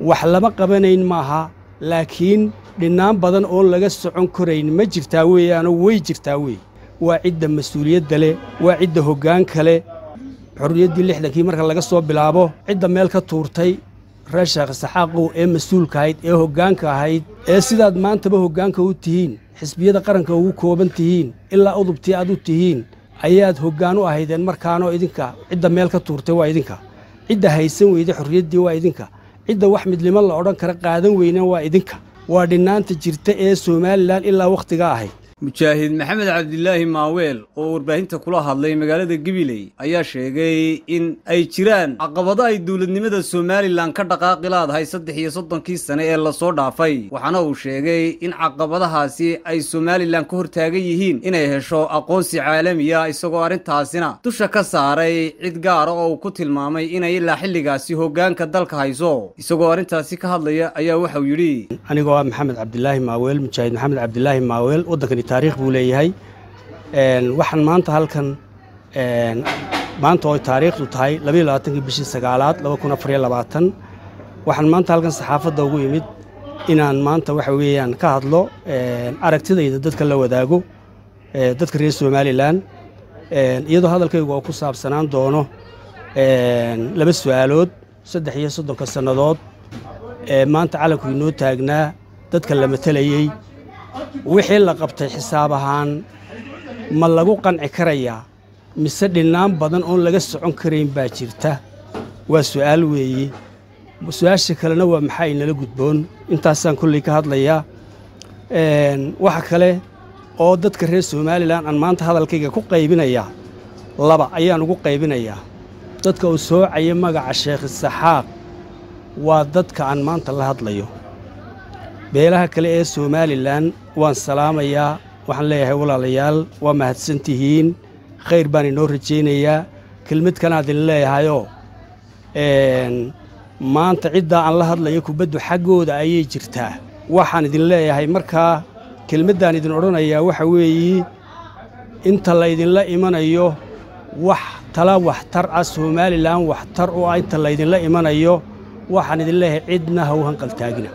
wax lama qabanayn maaha laakiin dhinnaan badan oon laga socon korayn ma jirtaa weeyaanoo way jirtaa wey waa cidda mas-uuliyadda leh waa cidda hoggaanka leh xorriyaddii lixdankii marka laga soo bilaabo cidda meel ka tuurtay reer sheekh saxaaqow ee mas-uulka ahayd ee hoggaanka ahayd ee sidaad maantaba hoggaanka u tihiin xisbiyada qaranka ugu kooban tihiin ilaa udubtii aad u tihiin ayaad hoggaan u ahaydeen markaanoo idinka cidda meel ka tuurtay waa idinka cidda haysan weyday xorriyaddii waa idinka cidda wax midnimo la odhan kara qaadan weyneen waa idinka waa dhinnaanta jirta ee somalilan ilaa wakhtiga ahayd mujaahid maxamed cabdilaahi maaweel oo warbaahinta kula hadlay magaalada gabiley ayaa sheegay in ay jiraan caqabado ay dowladnimada somalilan ka dhaqaaqi laadahay saddex iyo soddonkii sane ee lasoo dhaafay waxaana uu sheegay in caqabadahaasi ay somalilan ka hortaagan yihiin inay hesho aqoonsi caalamiya isagoo arrintaasina dusha ka saaray cid gaara oo uu ku tilmaamay inay ilaa xilligaasi hoggaanka dalka hayso isagoo arrintaasi ka hadlaya ayaa waxauu yidhi anigoo ah maxamed cabdilaahi maaweel mujaahid maxamed cabdilaahi maaweel waddankani taariikh buu leeyahay waxaan maanta halkan maanta oo taariikhdu tahay labayo labaatankii bishii sagaalaad laba kun afariyo labaatan waxaan maanta halkan saxaafadda ugu imid inaan maanta waxa weeyaan ka hadlo aragtidayda dadka la wadaago dadka reer somalilan iyadoo hadalkaygu oo ku saabsanaan doono laba su'aalood saddex iyo soddonka sannadood ee maanta calanku inoo taagnaa dadka la matelayey wixii la qabtay xisaab ahaan ma lagu qanci karayaa mise dhinnaan badan oon laga socon karayn baa jirta waa su'aal weeye su-aasha kalena waa maxaa inala gudboon intaasaan kolley ka hadlayaa waxa kale oo dadka reer somalilan aan maanta hadalkayga ku qaybinayaa laba ayaan ugu qaybinayaa dadka uu soocaya magaca sheekh isaxaaq waa dadka aan maanta la hadlayo beelaha kale ee somalilan waan salaamayaa waxaan leeyahay walaalayaal waa mahadsan tihiin khayr baan inoo rajaynayaa kelmad kanaa idin leeyahayoo maanta ciddaa aan la hadlayo kubaddu xaggooda ayay jirtaa waxaan idin leeyahay markaa kelmaddaan idin odhanayaa waxa weeye inta laydinla imanayo wax tala waxtar ah somalilan waxtar u ah inta laydinla imanayo waxaan idin leeyahay cidna ha u hanqaltaagina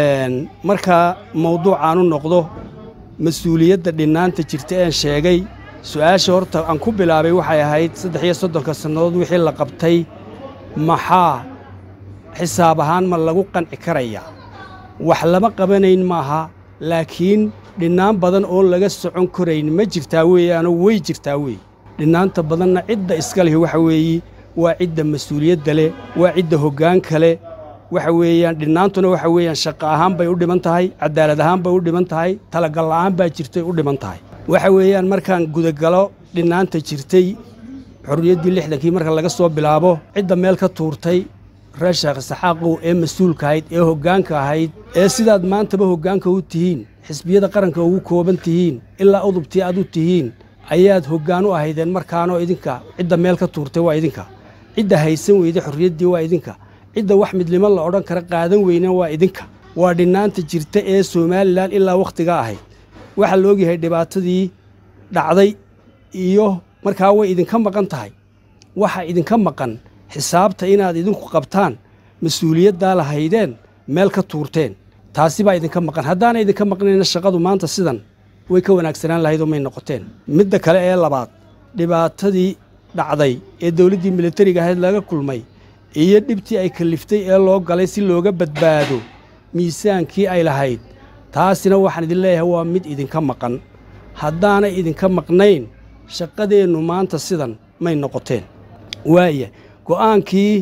markaa mawduucaanu noqdo mas-uuliyadda dhinnaanta jirta een sheegay su'aasha horta aan ku bilaabay waxay ahayd saddex iyo soddonka sannadood wixii la qabtay maxaa xisaab ahaan ma lagu qanci karayaa wax lama qabanayn maaha laakiin dhinnaan badan oon laga socon korayn ma jirtaa weeyaanoo way jirtaa wey dhinnaanta badanna cidda iska lihi waxa weeye waa cidda mas-uuliyadda leh waa cidda hoggaanka leh waxa weeyaan dhinnaantuna waxa weeyaan shaqo ahaan bay u dhiman tahay cadaalad ahaan bay u dhiman tahay talagal la'aan baa jirtay u dhiman tahay waxa weeyaan markaan gudagalo dhinnaanta jirtay xorriyaddii lixdankii marka laga soo bilaabo cidda meel ka tuurtay reer sheekh saxaaqow ee mas-uulka ahayd ee hoggaanka ahayd ee sidaad maantaba hoggaanka u tihiin xisbiyada qaranka ugu kooban tihiin ilaa udubtii aad u tihiin ayaad hoggaan u ahaydeen markaanoo idinka cidda meel ka tuurtay waa idinka cidda haysan weyday xorriyaddii waa idinka cidda wax midnimo la odhan kara qaadan weyneen waa idinka waa dhinnaanta jirta ee somalilan ilaa wakhtiga ahayd waxaa la ogyahay dhibaatadii dhacday iyo markaa way idinka maqan tahay waxa idinka maqan xisaabta inaad idinku qabtaan mas-uuliyaddaa lahaydeen meel ka tuurteen taasi baa idinka maqan haddaana idinka maqnayna shaqadu maanta sidan way ka wanaagsanaan lahayd oo may noqoteen midda kale ee labaad dhibaatadii dhacday ee dowladdii militariga ahayd laga kulmay iyo dhibtii ay kalliftay ee loo galay si looga badbaado miisaankii ay lahayd taasina waxaan idin leeyahay waa mid idinka maqan haddaanay idinka maqnayn shaqadeennu maanta sidan may noqoteen waaya go'aankii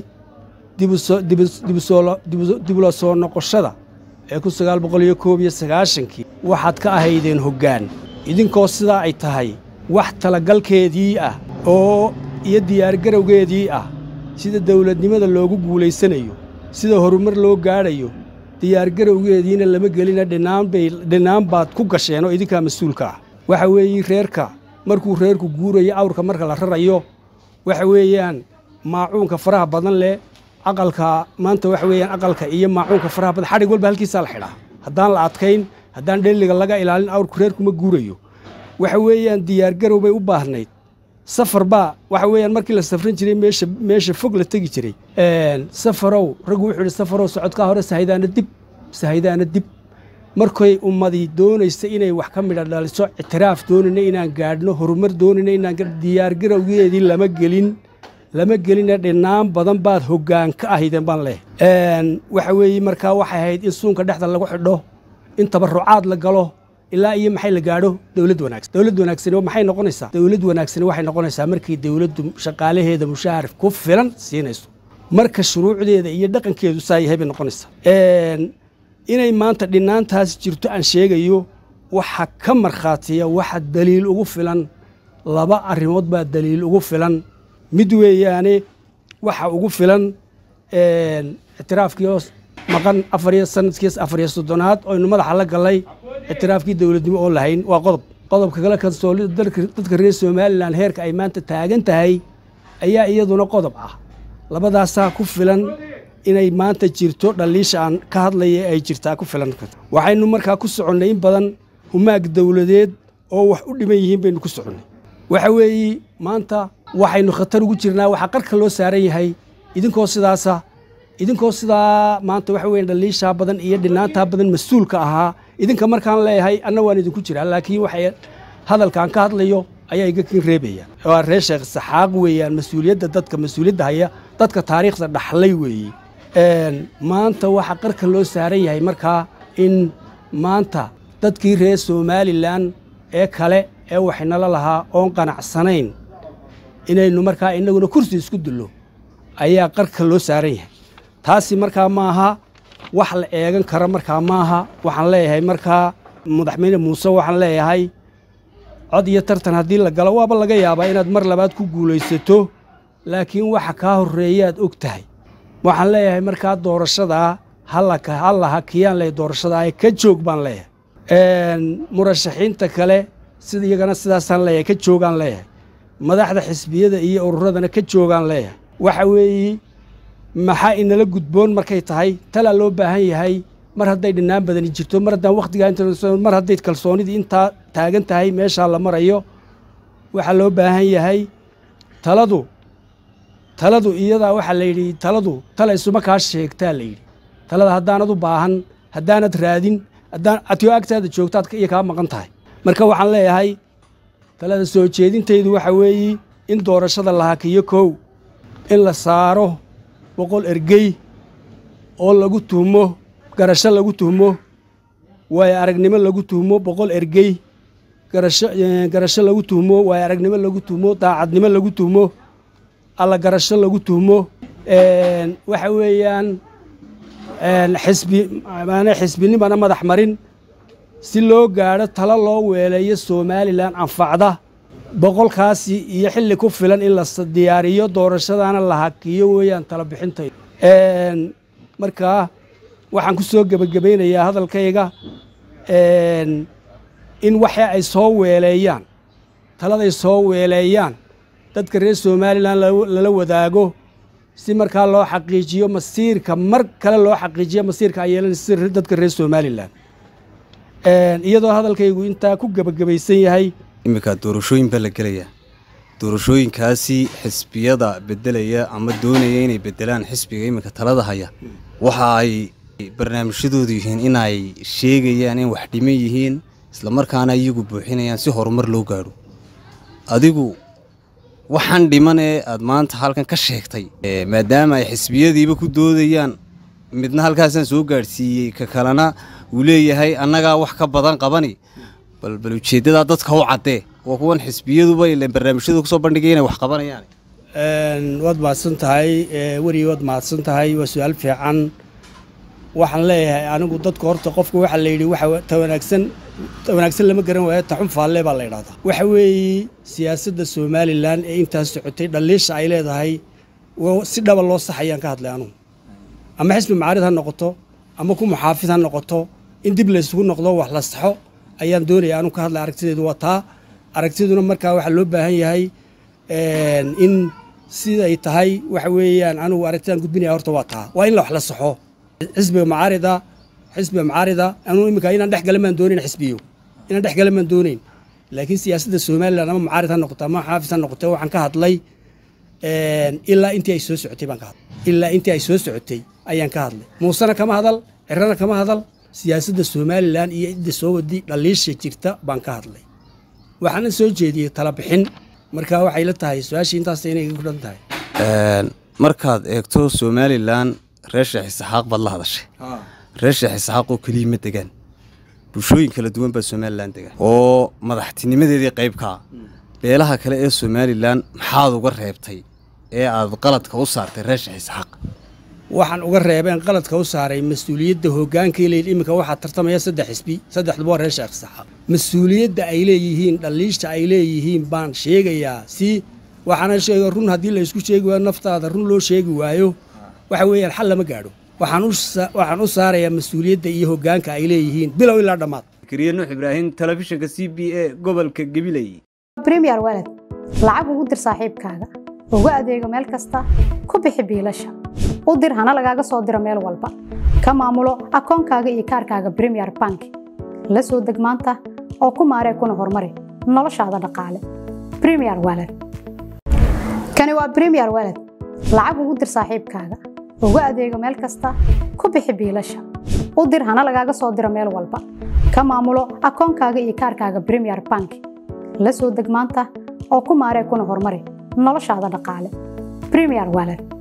dibula soo noqoshada ee kun sagaal boqol iyo koob iyo sagaashankii waxaad ka ahaydeen hoggaan idinkoo sidaa ay tahay wax talagalkeedii ah oo iyo diyaargarowgeedii ah sida dawladnimada loogu guulaysanayo sida horumar loo gaadhayo diyaargarowgeediina lama gelina dhinaan baad ku gasheen oo idinkaa mas-uulka ah waxa weeye reerka markuu reerku guurayo awrka marka la rarayo waxa weeyaan maacuunka faraha badan leh aqalka maanta waxa weeyaan aqalka iyo maacuunka faraha badan xadhig walba halkiisaa la xidhaa haddaan la adkayn haddaan dhelliga laga ilaalin awrku reerkuma guurayo waxa weeyaan diyaargarow bay u baahnayd safar baa waxa weeyaan markii la safran jiray meesha meesha fog la tegi jiray safarow raggu wuxuu ihi safarow socodkaa hore sahaydaana dib sahaydaana dib markay ummadii doonaysa inay wax ka midha dhaliso ictiraaf doonayna inaan gaadhno horumar doonayna inaan diyaargarowgeedii lama gelin lama geline dhinaan badan baad hoggaan ka ahaydeen baan leehay waxa weeye markaa waxay ahayd in suunka dhexda lagu xidho in tabarucaad la galo ilaa iyo maxay la gaadho dowlad wanaagsan dowlad wanaagsani maxay noqonaysaa dowlad wanaagsani waxay noqonaysaa markii dowladdu shaqaalaheeda mushaahar ku filan siinayso marka shuruucdeeda iyo dhaqankeedu saa yahay bay noqonaysaa inay maanta dhinaantaas jirto aan sheegayo waxa ka markhaatiya waxa daliil ugu filan laba arrimood baa daliil ugu filan mid weeyaane waxa ugu filan ictiraafkii oo maqan afariyo sanadkiis afariyo soddonaad oynu madaxa la gallay ictiraafkii dowladnimo oo lahayn waa qodob qodobka kale kalsoolida dadka reer somalilan heerka ay maanta taagan tahay ayaa iyaduna qodob ah labadaasaa ku filan inay maanta jirto dhaliisha aan ka hadlaya ay jirtaa ku filan waxaynu markaa ku soconnay in badan humaag dowladeed oo wax u dhiman yihiin baynu ku soconnay waxa weeye maanta waxaynu khatar ugu jirnaa waxaa qarka loo saaran yahay idinkoo sidaasa idinkoo sidaa maanta waxa weya dhaliishaa badan iyo dhinaantaa badan mas-uulka ahaa idinka markaan leeyahay anna waan idinku jiraa laakiin waxay hadalkaan ka hadlayo ayaa iga kin reebaya waa reer sheekh saxaaq weeyaan mas-uuliyadda dadka mas-uuliyadda haya dadka taariikhda dhaxlay weeye maanta waxaa qarka loo saaran yahay markaa in maanta dadkii reer somalilan ee kale ee waxinala lahaa oon qanacsanayn inaynu markaa innaguna kursi isku dillo ayaa qarka loo saaran yahay taasi markaa maaha wax la eegan kara markaa maaha waxaan leeyahay markaa madaxweyne muuse waxaan leeyahay cod iyo tartan haddii la galo waaba laga yaabaa inaad mar labaad ku guulaysato laakiin waxa kaa horreeyaad og tahay waxaan leeyahay markaa doorashadaa halla hakiyaan leeyahay doorashadaa ee ka joog baan leeyahay murashaxiinta kale sida iyagana sidaasaan leeyahay ka joogaan leeyahay madaxda xisbiyada iyo ururadana ka joogaan leeyahay waxa weeye maxaa inala gudboon markay tahay talaa loo baahan yahay mar hadday dhinaan badani jirto mar haddaan wakhtigaa mar hadday kalsoonidii intaa taagan tahay meeshaa la marayo waxaa loo baahan yahay taladu taladu iyadaa waxaa la yidhi taladu tala isuma kaa sheegtaa la yidhi talada haddaanad u baahan haddaanad raadin haddaan atio agtaada joogtaad iyo kaa maqan tahay marka waxaan leeyahay talada soo jeedintaydu waxa weeye in doorashada la hakiyo kow in la saaro boqol ergey oo lagu tuhmo garasho lagu tuhmo waayo aragnimo lagu tuhmo boqol ergey garasho garasho lagu tuhmo waayo aragnimo lagu tuhmo daacadnimo lagu tuhmo alla garasho lagu tuhmo waxa weeyaan xisbi maana xisbinimana madax marin si loo gaadho talo loo weeleeyo somalilan anfacda boqolkaasi iyo xilli ku filan in la diyaariyo doorashadana la hakiyo weeyaan tala bixintay markaa waxaan ku soo gebagabaynayaa hadalkayga in waxa ay soo weeleeyaan taladay soo weeleeyaan dadka reer somalilan lala wadaago si markaa loo xaqiijiyo masiirka mar kale loo xaqiijiyo masiirka ay yeelanaysa dadka reer somalilan iyadoo hadalkaygu intaa ku gebagabaysan yahay iminka doorashooyin baa la gelayaa doorashooyinkaasi xisbiyada bedelaya ama doonaya inay bedelaan xisbiga iminka talada haya waxa ay barnaamijyadoodu yihiin inay sheegayaan in wax dhiman yihiin islamarkaana iyagu buuxinayaan si horumar loo gaadho adigu waxaan dhiman ee aad maanta halkan ka sheegtay maadaama ay xisbiyadiiba ku doodayaan midna halkaasaan soo gaadhsiiyey ka kalena uu leeyahay annagaa wax ka badan qabani bal bal ujeeddadaa dadka u caddee waa kuwan xisbiyaduba ilan barnaamijyadu kusoo bandhigay inay wax qabanayaan waad mahadsan tahay weri waad mahadsan tahay waa su-aal fiican waxaan leeyahay anigu dadka horta qofka waxaa la yidhi waxa ta wanaagsan ta wanaagsan lama garan waayo taxun faalle baa la yidhahdaa waxa weeye siyaasadda somalilan ee intaas socotay dhaliisha ay leedahay si dhaba loo saxayaan ka hadlay anugu ama xisbi macaarid ha noqoto ama ku muxaafid ha noqoto in dib laysugu noqdo wax la saxo ayaan doonaya anugu ka hadlay aragtideedu waa taa aragtiduna markaa waxaa loo baahan yahay in siday tahay waxa weeyaan anugu aragtidaan gudbinaya horta waa taa waa in la wax la saxo xisbiga macaarida xisbiga macaarida anuu iminka inaan dhex gala maan doonayn xisbiyo inaan dhex gala maan doonayn laakiin siyaasadda somalilan ama mucaarid ha noqoto ama xaafis ha noqoto waxaan ka hadlay ilaa intii ay soo socotay baan ka hadlay ilaa intii ay soo socotay ayaan ka hadlay muusena kama hadal cirana kama hadal siyaasadda somalilan iyo cidda soo wadi dhaliisha jirta baan ka hadlay waxaana soo jeediyey talabixin marka waxay la tahay su-aashii intaas inay ku dhan tahay markaad eegto somalilan reer sheekh isaxaaq baad la hadashay reer sheekh isaxaaq oo keliya ma degaan bulshooyin kala duwan baa somalilan degaan oo madaxtinimadeedii qaybkaa beelaha kale ee somalilan maxaad uga reebtay ee aad qaladka u saartay reer sheekh isaxaaq waxaan uga reebeen qaladka u saaray mas-uuliyadda hoggaankai leeyihin iminka waxaa tartamaya saddex xisbi saddexduba waa reer sheekh isaxaaq mas-uuliyadda ay leeyihiin dhaliisha ay leeyihiin baan sheegayaa si waxaana sheega run haddii la isku sheegi waayo naftaada run loo sheegi waayo waxa weeyaan xal lama gaadho waxaan u saarayaa mas-uuliyadda iyo hoggaanka ay leeyihiin bilow ilaa dhammaad kariye nuux ibraahim telefishinka c b a gobolka gabiley bremiyer waled lacag ugu dir saaxiibkaaga ugu adeego meel kasta ku bixi biilasha u dir hana lagaaga soo diro meel walba ka maamulo akoonkaaga iyo kaarkaaga bremiyer bank la soo deg maanta oo ku maaree kuna horumari noloshaada dhaqaale bremiyer waled kani waa bremiyer waled lacag ugu dir saaxiibkaaga ugu adeego meel kasta ku bixi biilasha u dir hana lagaaga soo diro meel walba ka maamulo akoonkaaga iyo kaarkaaga bremiyer bank la soo deg maanta oo ku maaree kuna horumari noloshaada dhaqaale bremiyer waled